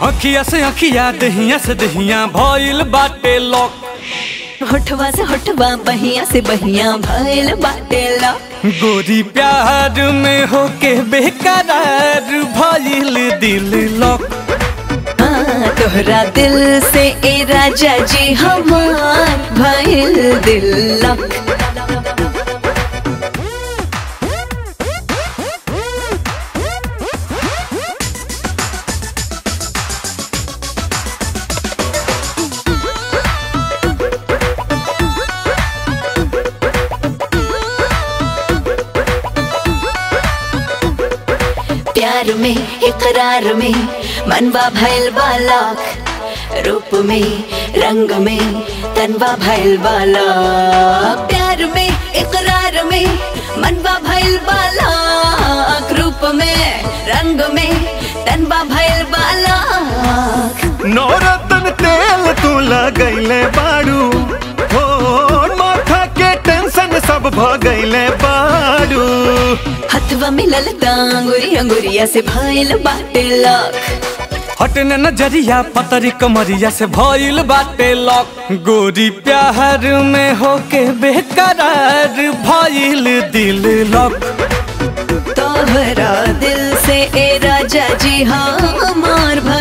अखिया से अखिया दहिया से दहिया भइल बाटे लॉक होठवा से होठवा बहिया से बहिया भइल बाटे ला गोरी प्यार में होके बेकरार भइल दिल लॉक हाँ, तोहरा दिल से ए राजा जी हमार भइल दिल लक प्यार में इकरार में मनवा भइल बालक रूप में रंग में तनवा भइल बालक प्यार में इकरार में मनवा भइल बालक रूप में रंग में तनवा भइल बालक नौरतन तेल तू लगैले बारू हो माथा के टेंशन सब भ गईले बारू हथवा मिलल अंगुरी अंगुरिया से भइल बाटे लक हटने नजरिया पतरी कमरिया से भइल बाटे लॉक गोरी प्यार में होके बेकरार भइल दिल लॉक तोहरा दिल से ए राजा जी हमार भइल